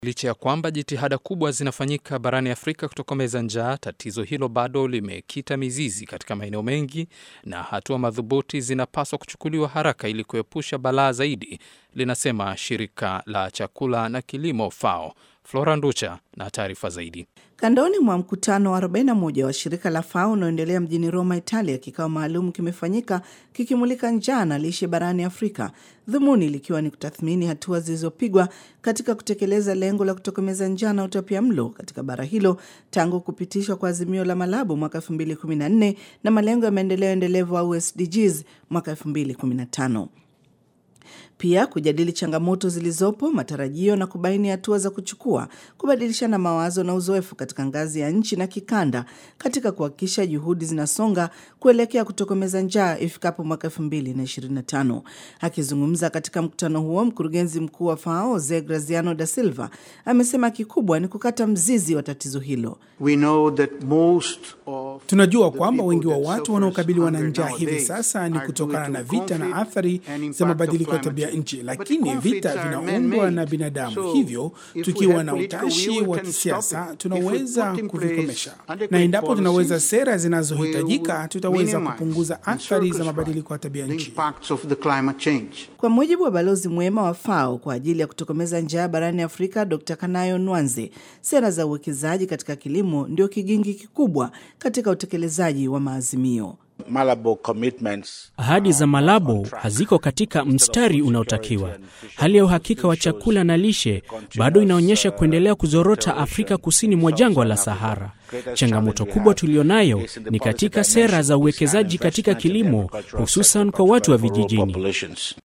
Licha ya kwamba jitihada kubwa zinafanyika barani Afrika kutokomeza njaa, tatizo hilo bado limekita mizizi katika maeneo mengi, na hatua madhubuti zinapaswa kuchukuliwa haraka ili kuepusha balaa zaidi, linasema shirika la chakula na kilimo FAO. Flora Nducha na taarifa zaidi. Kandoni mwa mkutano wa 41 wa shirika la FAO unaoendelea mjini Roma, Italia, kikao maalum kimefanyika kikimulika njaa na lishe barani Afrika, dhumuni likiwa ni kutathmini hatua zilizopigwa katika kutekeleza lengo la kutokomeza njaa na utapia mlo katika bara hilo tangu kupitishwa kwa azimio la Malabo mwaka 2014 na malengo ya maendeleo endelevu au SDGs mwaka 2015 pia kujadili changamoto zilizopo, matarajio na kubaini hatua za kuchukua, kubadilishana mawazo na uzoefu katika ngazi ya nchi na kikanda katika kuhakikisha juhudi zinasonga kuelekea kutokomeza njaa ifikapo mwaka 2025. Akizungumza katika mkutano huo, mkurugenzi mkuu wa FAO Ze Graziano da Silva amesema kikubwa ni kukata mzizi wa tatizo hilo. We know that most of Tunajua kwamba wengi wa watu wanaokabiliwa na njaa hivi sasa ni kutokana na vita na athari za mabadiliko ya tabia nchi, lakini vita vinaundwa na binadamu. Hivyo tukiwa na utashi wa kisiasa tunaweza kuvikomesha, na endapo tunaweza sera zinazohitajika, tutaweza kupunguza athari za mabadiliko ya tabia nchi. impacts of the climate change. Kwa mujibu wa balozi mwema wa FAO kwa ajili ya kutokomeza njaa barani Afrika, Dr Kanayo Nwanze, sera za uwekezaji katika kilimo ndio kigingi kikubwa katika utekelezaji wa maazimio. Malabo commitments. Ahadi za Malabo haziko katika mstari unaotakiwa. Hali ya uhakika wa chakula na lishe bado inaonyesha kuendelea kuzorota Afrika kusini mwa jangwa la Sahara. Changamoto kubwa tulionayo ni katika sera za uwekezaji katika kilimo, hususan kwa watu wa vijijini.